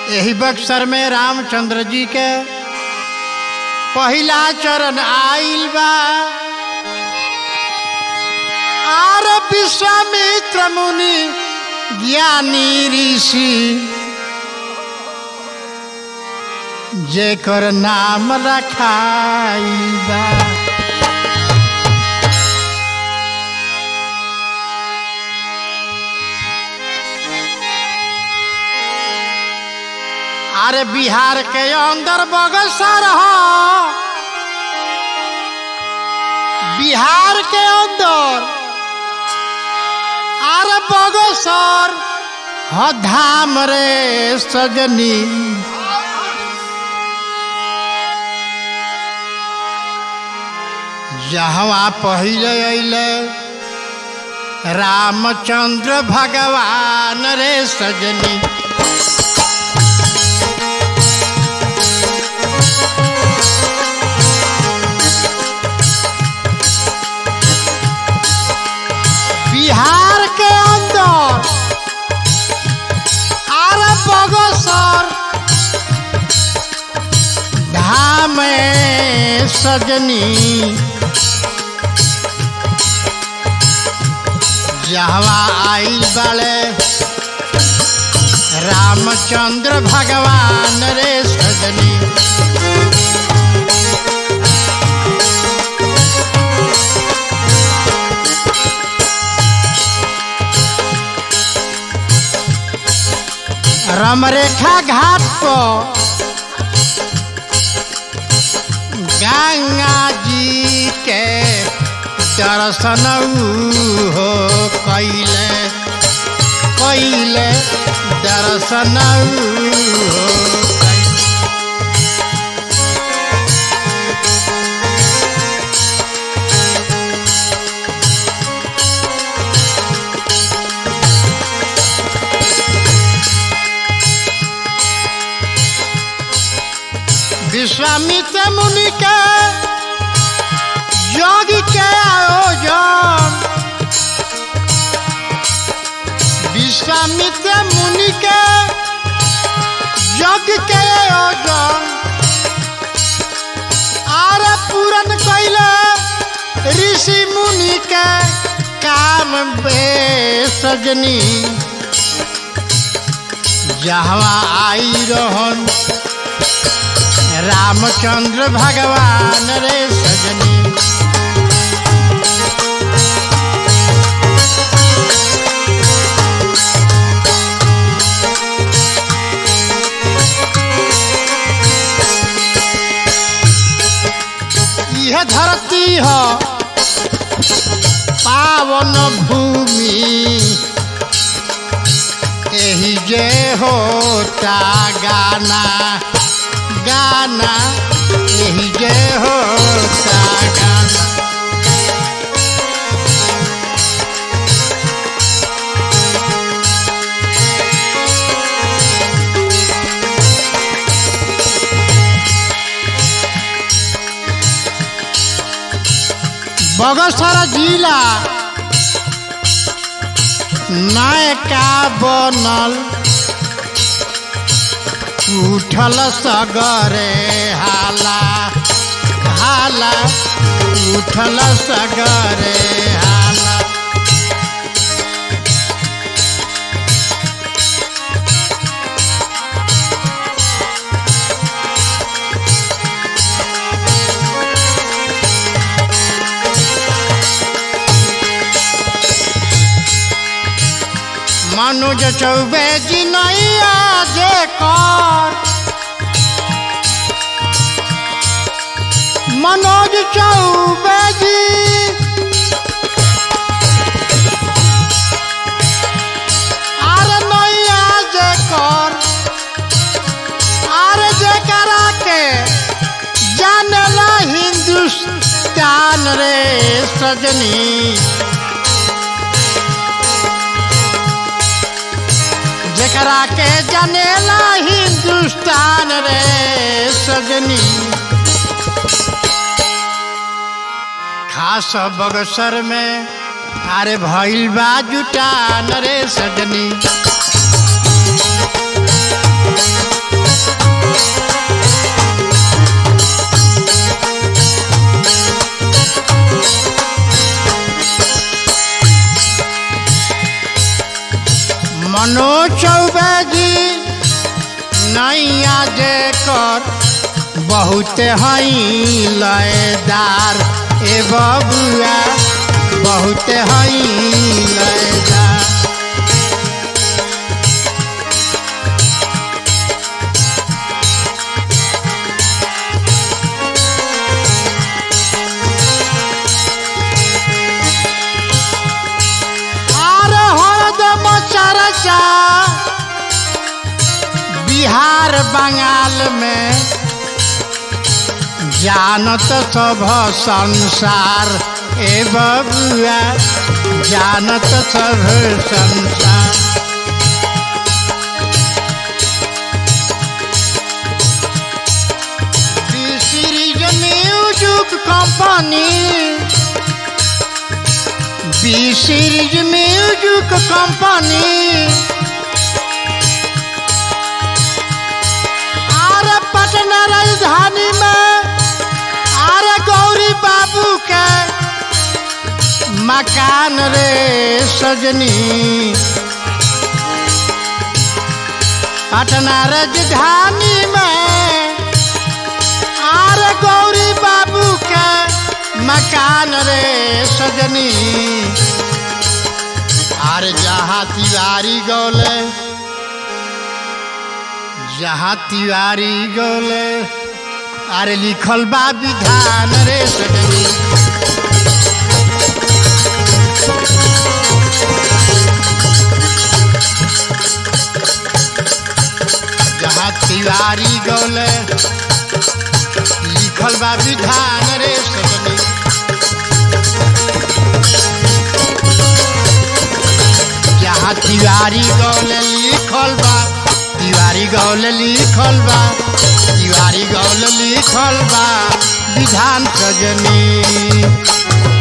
यही बक्सर में रामचंद्र जी के पहिला चरण आइल बा आर विश्वामित्र मुनि ज्ञानी ऋषि जेकर नाम रखाइल बा अरे बिहार के अंदर बगसर ह बिहार के अंदर अरे बगसर ह धाम रे सजनी जहवा पहिले अइले रामचंद्र भगवान रे सजनी बिहार के अंदर आर बगसर धाम सजनी जहवा आइल बड़े रामचंद्र भगवान रे सजनी रमरेखा घाट पर गंगा जी के दर्शन ऊ हो कैले कैले दर्शन ऊ हो कैले। विश्वामित्र मुनि के योग के आयोजन विश्वामित्र मुनि के योग के आयोजन आर पूरन कैले ऋषि मुनि के काम बे सजनी जहवा आई रहन रामचंद्र भगवान रे सजनी यह धरती हो पावन भूमि एही जे होता गाना गाना यही जे होता गाना बगसर जिला नायका बनल उठल सगरे हाला हाला उठल सगरे हाला मनुज चौबे जी नैया जे कर मनोज चौबे जी आरे नैया जे कर आरे जे करा के जानला हिंदुस्तान रे सजनी जेकरा के जनेला हिंदुस्तान रे सजनी खास बगसर में अरे भइल बा जुटान रे सजनी जे कर बहुत हई लयदार ए बबुआ बहुत हई लयदार अरे हरदम चर्चा बिहार बंगाल में जानत सब संसार ए बबुआ जानत सब संसार series music company B series music company अरे पटना राजधानी में अरे गौरी बाबू के मकान रे सजनी पटना राजधानी में अरे गौरी बाबू के मकान रे सजनी अरे जहाँ तिवारी गौले जहाँ तिवारी गौले अरे लिखल बा विधान रे सजनी जहाँ तिवारी गौले लिखल बा विधान रे सजनी जहाँ तिवारी गौले लिखल बा तिवारी गौले लिखल बा तिवारी गौले लिखल बा विधान सजनी